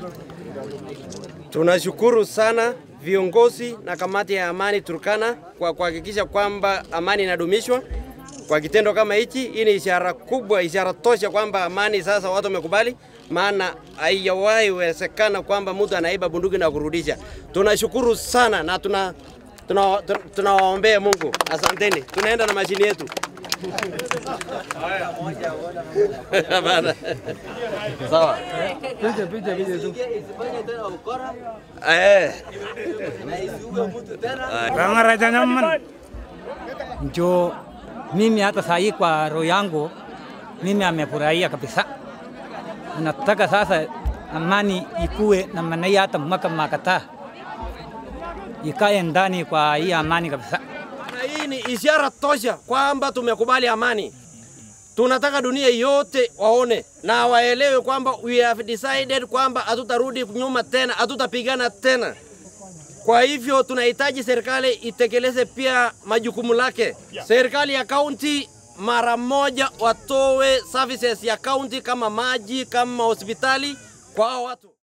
Tunashukuru sana viongozi na kamati ya amani Turkana kwa kuhakikisha kwamba amani inadumishwa kwa kitendo kama hichi. Hii ni ishara kubwa, ishara tosha kwamba amani sasa watu wamekubali, maana haijawahi wezekana kwamba mtu anaiba bunduki na kurudisha. Tunashukuru sana na tuna tunawaombea tuna, tunawaombea Mungu. Asanteni, tunaenda na mashini yetu. Bana. Sawa. Picha picha picha tu. Eh. Kangaraja nyaman. njo mimi hata saa hii kwa roho yangu mimi amefurahia kabisa. Nataka sasa amani ikuwe na maana hii hata mwaka makataa ikae ndani kwa hii amani kabisa. Na hii ni ishara tosha kwamba tumekubali amani. Tunataka dunia yote waone na waelewe kwamba we have decided kwamba hatutarudi nyuma tena, hatutapigana tena. Kwa hivyo tunahitaji serikali itekeleze pia majukumu lake. Serikali ya kaunti mara moja watoe services ya kaunti kama maji, kama hospitali kwa hao watu.